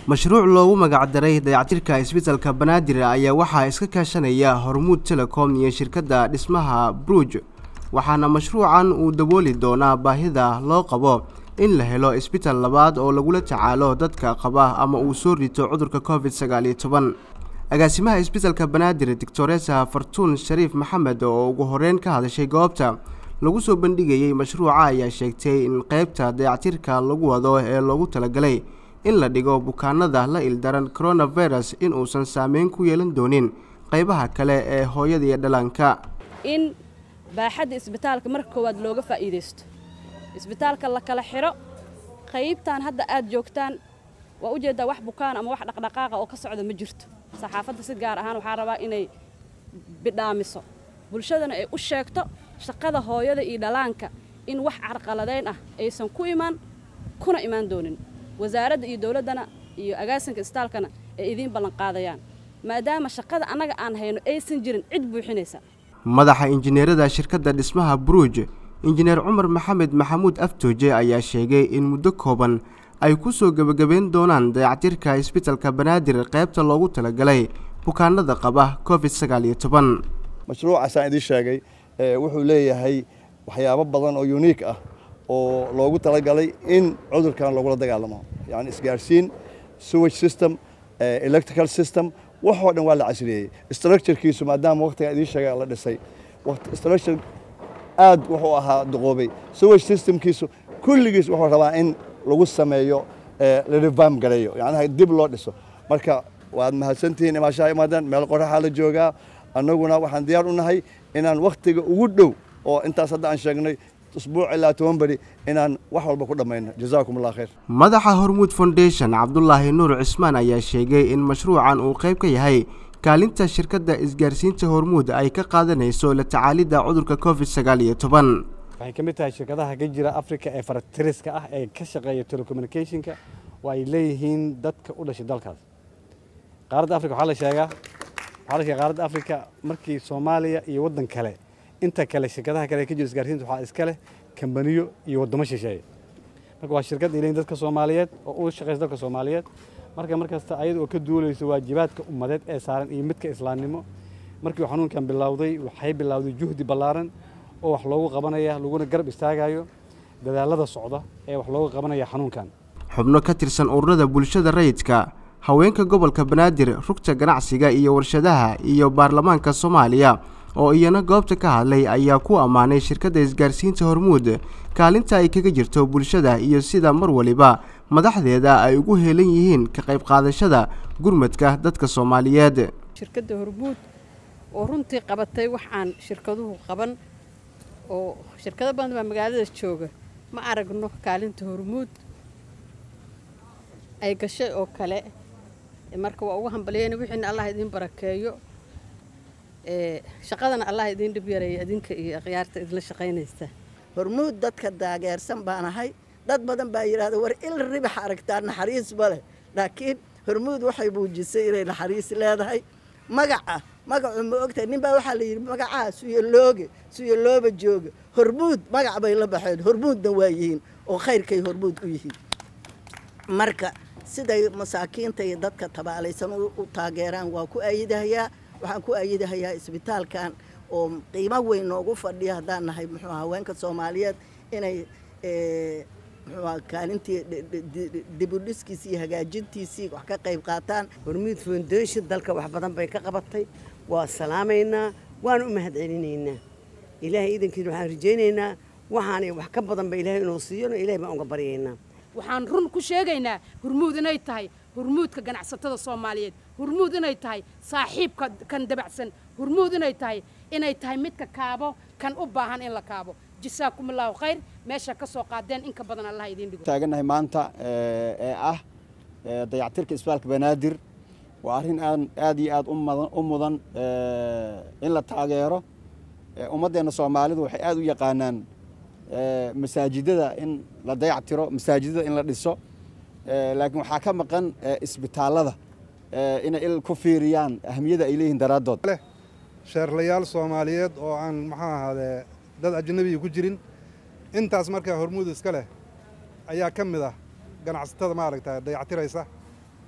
mashruuc loogu magacdaray dayactirka isbitalka banaadir ayaa waxaa iska kaashanaya hormuud telecom iyo shirkadda dhismaha bruj waxaana mashruucan uu dabooli doonaa baahida loo qabo in la helo isbital labaad oo lagula tacaalo dadka qaba ama uu soo rito cudurka covid sagaal iyo toban agaasimaha isbitalka banaadir doctoresa fartuun shariif maxamed oo ugu horeyn ka hadashay goobta lagu soo bandhigayey mashruuca ayaa sheegtay in qeybta dayactirka lagu wado ee loogu talagalay in la dhigo bukaanada la ildaran coronavirus in uusan saameyn ku yeelan doonin qeybaha kale ee hooyada iyo dhallaanka in baaxadda isbitaalka marka koowaad looga faa'iidaysto isbitaalka la kala xidho qaybtan hadda aad joogtaan waa ujeeddaa wax bukaan ama wax dhaqdhaqaaqa oo ka socda ma jirto saxaafadda si gaar ahaan waxaa rabaa inay bidhaamiso bulshadana ay u sheegto shaqada hooyada iyo dhallaanka in wax carqaladayn ah aysan ku imaan kuna imaan doonin wasaaradda iyo dowladdana iyo agaasinka isbitaalkana ay idiin ballanqaadayaan maadaama shaqada annaga aan hayno aysan jirin cid buuxinaysa madaxa injineerada shirkadda dhismaha bruj injineer cumar maxamed maxamuud aftooje ayaa sheegay in muddo kooban ay ku soo gebagabeyn doonaan dayactirka isbitalka banaadir qaybta loogu talagalay bukaanada qaba covid sagaal iyo toban mashruucaasaan idiin sheegay wuxuu leeyahay waxyaabo badan oo uniik ah oo loogu talagalay in cudurkan lagula dagaalamo yani isgaarsiin sewage system electrical system waxoo dhan waa la casriyeeyey structurekiisu maadaama waqtiga idiin sheegay la dhisay structure aad wuxuu ahaa duqoobay sewage systemkiisu kulligiis wuxuu rabaa in lagu sameeyo la revamp gareeyo yacnaha dib loo dhiso marka waad mahadsantihiin imaashaha imaadeen meel qoraxaa la joogaa annaguna waxaan diyaar u nahay inaan wakhtiga ugu dhow oo intaas hadda aan sheegnay usbuuc ilaa toban beri inaan wax walba ku dhammayno jazaakum allah khayr madaxa hormuud foundation cabdulaahi nuur cismaan ayaa sheegay in mashruucan uu qayb ka yahay kaalinta shirkadda isgaarsiinta hormuud ay ka qaadanayso la tacaalidda cudurka covid sagaal iyo toban waxay ka mid tahay shirkadaha ka jira africa ee faratiriska ah ee ka shaqeeya telecommunicationka oo ay leeyihiin dadka u dhashay dalkaas qaaradda africa waxaa la sheegaa waxaa la sheega qaaradda africa markii soomaaliya iyo waddan kale inta kale shirkadaha kale ee ka jira isgaarsiinta waxaa iska leh kambaniyo iyo waddamo shisheeye marka waa shirkad ay leeyihin dadka soomaaliyeed oo u shaqeysa dalka soomaaliyeed marka markasta ayada oo ka duulayso waajibaadka ummadeed ee saaran iyo midka islaamnimo markii uu xanuunkan bilowday waxay bilowday juhdi ballaaran oo wax loogu qabanaya laguna garab istaagayo dadaalada socda ee wax loogu qabanaya xanuunkan xubno ka tirsan ururada bulshada rayidka haweenka gobolka banaadir rugta ganacsiga iyo warshadaha iyo baarlamaanka soomaaliya oo iyana goobta ka hadlay ayaa ku ammaanay shirkadda isgaarsiinta hormuud kaalinta ay kaga jirto bulshada iyo sida mar waliba madaxdeeda ay ugu heelan yihiin ka qayb qaadashada gurmadka dadka soomaaliyeed shirkadda hormuud oo runtii qabatay wax aan shirkaduhu qaban oo shirkado badan baa magaalada jooga ma aragno kaalinta hormuud ay gashay oo kale marka waa ugu hambaliyeyna wixiina allah idiin barakeeyo shaqadana allah idiin dhib yareeya idinka iyo akhyaarta idinla shaqaynaysa hormuud dadka daageersan baan ahay dad badan baa yidhahda war il ribax aragtaa naxariis ma leh laakiin hormuud waxay muujisay inay naxariis leedahay magaca magacu ma ogtahay nin baa waxaa la yidhi magacaa suyolooge suyolooba jooga hormuud magac bay la baxeen hormuudna waa yihiin oo khayrkay hormuud u yihiin marka siday masaakiinta iyo dadka tabaalaysan u taageeraan waa ku ayidahayaa waxaan ku ayidahayaa isbitaalkan oo qiimo weyn noogu fadhiya haddaan nahay muxuu haweenka soomaaliyeed inay muxuu kaalintii dibudhiskiisii iyo hagaajintiisii wax ka qayb qaataan hormuud foundation dalka wax badan bay ka qabatay waa salaamaynaa waana u mahad celinaynaa ilaahay iidankiina waxaan rajaynaynaa waxaanay wax ka badanba ilaahay inuu siiyona ilahay baan uga baryaynaa waxaan run ku sheegaynaa hormuud inay tahay hormuudka ganacsatada soomaaliyeed hormuud inay tahay saaxiibka kan dabacsan hormuud inay tahay inay tahay midka kaabo kan u baahan in la kaabo jasaakum allahu khayr meesha ka soo qaadeen inka badan allah idiin dhigo taagannahay maanta ee ah dayactirka isbitaalka banaadir waa arrin aan aad iyo aad u mudan in la taageero ummaddeenna soomaalidu waxay aad u yaqaanaan masaajidada in la dayactiro masaajidada in la dhiso laakiin waxaa ka maqan isbitaallada inay il ku fiiriyaan ahmiyada ay leeyihiin daraaddood sheerlayaal soomaaliyeed oo aan maxaa ahaadee dad ajnabiga ku jirin intaas markaa hormuud iska leh ayaa ka mid ah ganacsatada maaragta dayactiraysa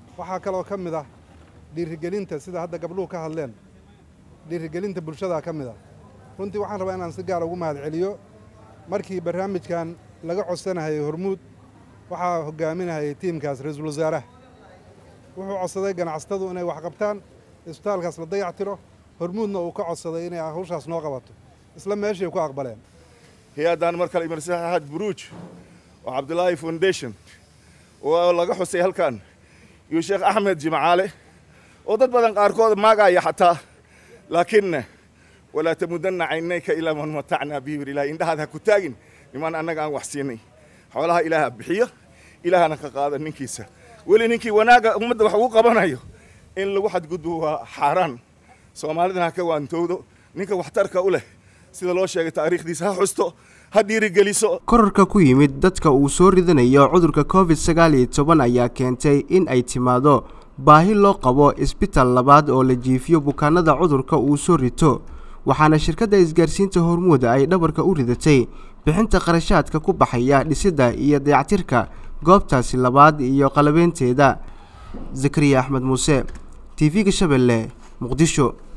waxaa kaloo ka mid ah dhiirigelinta sida hadda gabdhuhu ka hadleen dhiirigelinta bulshadaa ka mid ah runtii waxaan rabaa inaan si gaar ugu mahad celiyo markii barnaamijkan laga codsanahayay hormuud waxaa hogaaminahayay tiimkaas ra-iisul wasaaraha wuxuu codsaday ganacsatadu inay wax qabtaan isbitaalkaas la dayac tiro hormuudna uu ka codsaday inay hawshaas noo qabato isla meeshay ku aqbaleen hay-addan mar kale imarsaxaad buruuj oo cabdulaahi foundation oo laga xusay halkan iyo sheekh axmed jimcaale oo dad badan qaarkood maagaya xataa laakiinna walaa tamudanna caynayka ilaa man matacnaa bihi wir ilahay indhahaad ha ku taagin nimaan annaga aan wax siinay xoolaha ilaaha bixiyo ilaahana ka qaada ninkiisa weli ninkii wanaagga ummadda wax ugu qabanayo in lagu xadgudbo waa xaaraan soomaalidana ha ka waantowdo ninka waxtarka u leh sida loo sheegay taariikhdiisa ha xusto ha dhiirigeliso korarka ku yimid dadka uu soo ridanayo cudurka covid sagaal iyo toban ayaa keentay in ay timaado baahi loo qabo isbitaal labaad oo la jiifiyo bukaanada cudurka uu soo rito waxaana shirkadda isgaarsiinta hormuud ay dhabarka u ridatay bixinta qarashaadka ku baxaya dhisidda iyo dayactirka goobtaasi labaad iyo qalabeynteeda zakariya axmed muuse t v-ga shabeelle muqdisho